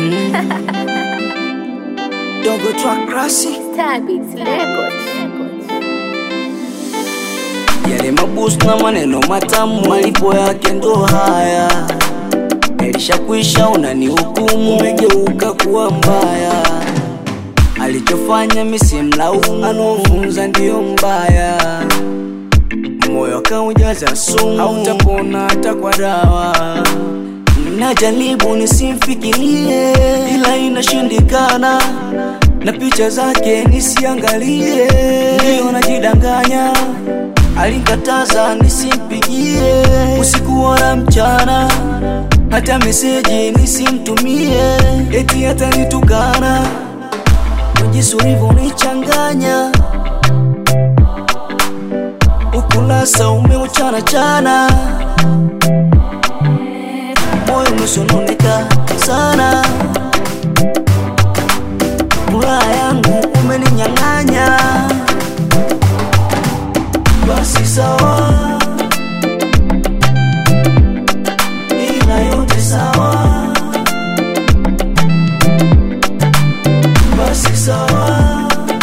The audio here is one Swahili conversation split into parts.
Dogo track classic Stabits Records. yale mabus na maneno matamu, malipo yake ndo haya. Yalishakwisha, unanihukumu, umegeuka kuwa mbaya. Alichofanya misimlaumu, anaofunza ndiyo mbaya. Moyo akaujaza sumu, hautapona hata kwa dawa. Najaribu nisimfikirie, ila inashindikana, na picha zake nisiangalie, ndiyo najidanganya alinkataza nisimpigie usiku wala mchana, hata meseji nisimtumie, eti hata nitukana. Jinsi ulivyonichanganya, ukurasa umeuchana chana, moyo umesononeka sana, furaha yangu umeninyang'anya basi sawa, ila yote sawa, basi sawa,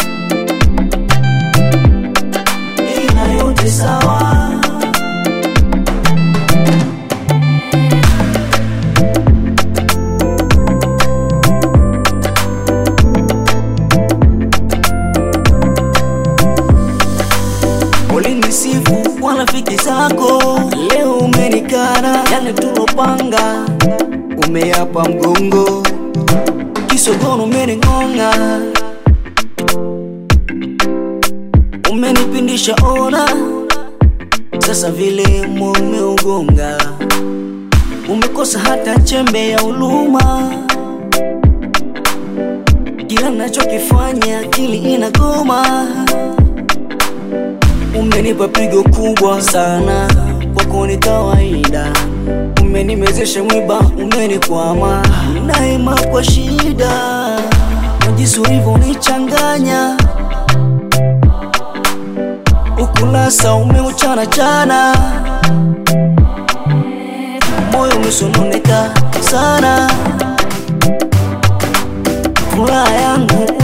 ila yote sawa. Ulinisifu kwa rafiki zako, leo umenikana. Yale tulopanga umeyapa mgongo, kisogono umening'ong'a, umenipindisha ona, sasa vile moyo umeugonga, umekosa hata chembe ya huruma. Kila nachokifanya akili inagoma Umenipa pigo kubwa sana, kwako ni kawaida. Umenimezesha mwiba, umenikwama, naima kwa shida. Na jinsi ulivyonichanganya, ukurasa umeuchana chana, moyo umesononeka sana, furaha yangu